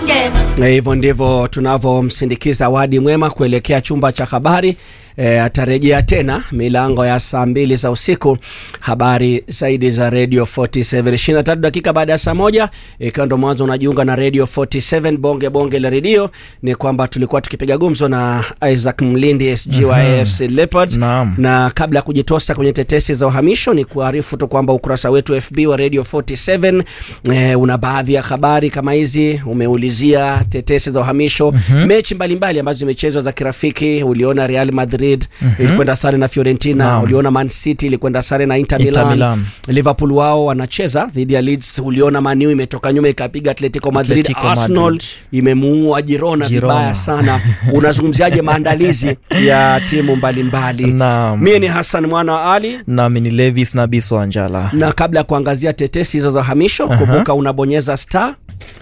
Na hivyo ndivyo tunavyomsindikiza Wadi Mwema kuelekea chumba cha habari. E, atarejea tena milango ya saa mbili za usiku. Habari zaidi za Radio 47 23 dakika baada ya saa moja, ikiwa ndo mwanzo unajiunga na Radio 47 bonge bonge la redio, ni kwamba tulikuwa tukipiga gumzo na Isaac Mlindi SG wa AFC Leopards Naam. na kabla ya kujitosa kwenye tetesi za uhamisho, ni kuarifu tu kwamba ukurasa wetu FB wa Radio 47 eh, una baadhi ya habari kama hizi. Umeulizia tetesi za uhamisho, mechi mbalimbali ambazo zimechezwa za kirafiki. Uliona Real Madrid ilikwenda sare na Fiorentina, Naam. uliona Man City ilikwenda sare na Inter, Inter Milan. Milan. Liverpool wao wanacheza dhidi ya Leeds. Uliona Man U imetoka nyuma ikapiga Atletico Madrid. Atletico Arsenal Madrid. imemuua Girona, Girona. vibaya sana. Unazungumziaje maandalizi ya timu mbalimbali? Naam. Mie ni Hassan mwana wa Ali nami ni Levis na Biso Anjala na kabla ya kuangazia tetesi hizo za hamisho, kumbuka unabonyeza star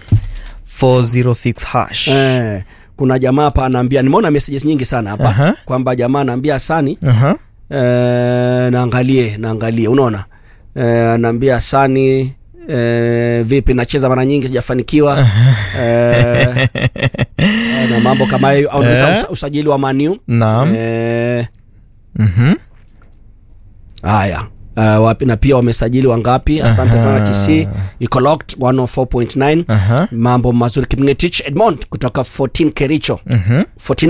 406 hash eh, kuna jamaa hapa anaambia, nimeona messages nyingi sana hapa Aha. kwamba jamaa anaambia Sani Aha. eh, naangalie naangalie, unaona eh, anaambia Sani eh, vipi, nacheza mara nyingi sijafanikiwa eh, na mambo kama hayo, au Eh. usa- usajili wa Maniu Naam. eh, Mhm. Haya. Uh, wapi na pia wamesajili wangapi? Asante sana Kisii, iko locked 104.9. Aha. Mambo mazuri. Kipngetich Edmond kutoka 14 Kericho. 14